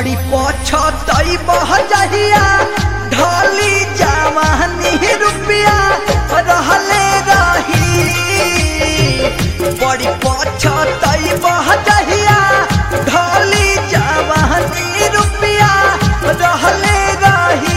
बड़ी पछतई बह जहिया ढली जवानी रुपया रहले रही बड़ी पछतई बह जहिया ढली जवानी रुपया रहले रही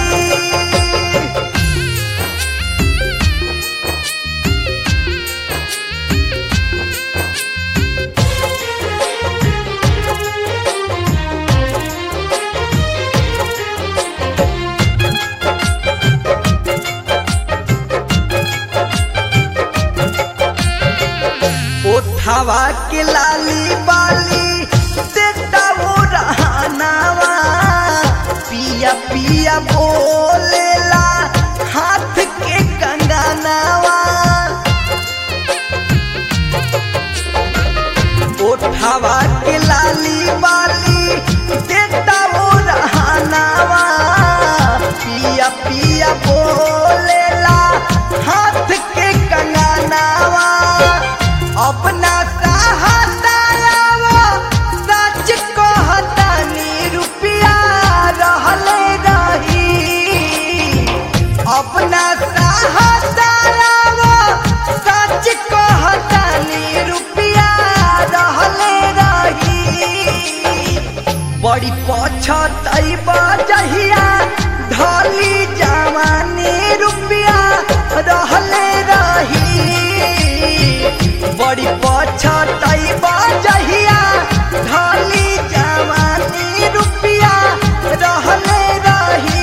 ओठावा के लाली बाली देता वो रहनावा पिया पिया बोलेला हाथ के कंगनावा ओठावा के लाली बाली देता वो रहनावा पिया पिया बोलेला हाथ के कंगनावा अपना सहातावा सच कहतानी रुपया रहले रही अपना सहातावा सच कहतानी रुपया रहले रही बड़ी पछतई बजहिया ढली जवानी रुपया रहले रही बड़ी पछतई बजहिया ढली जवानी रुपया रहले रही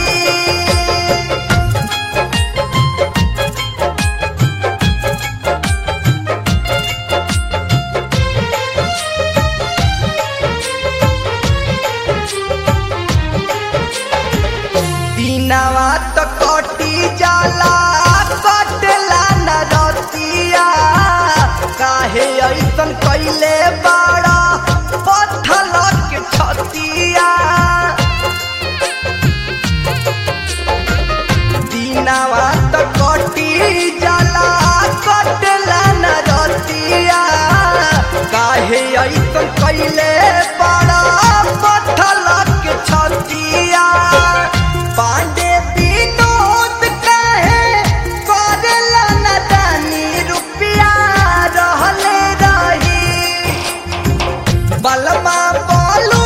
दिनवा तो कटी जाला कटला न रतिया काहे ऐसन कैले बाड़ा पत्थल के छतिया दिनवा तो कटी जाला कटला न रतिया काहे ऐसन कैले बाड़ा पत्थल के छतिया पांडे विनोद कहे करेला न दानी रुपया रहले रही बलमा बोलू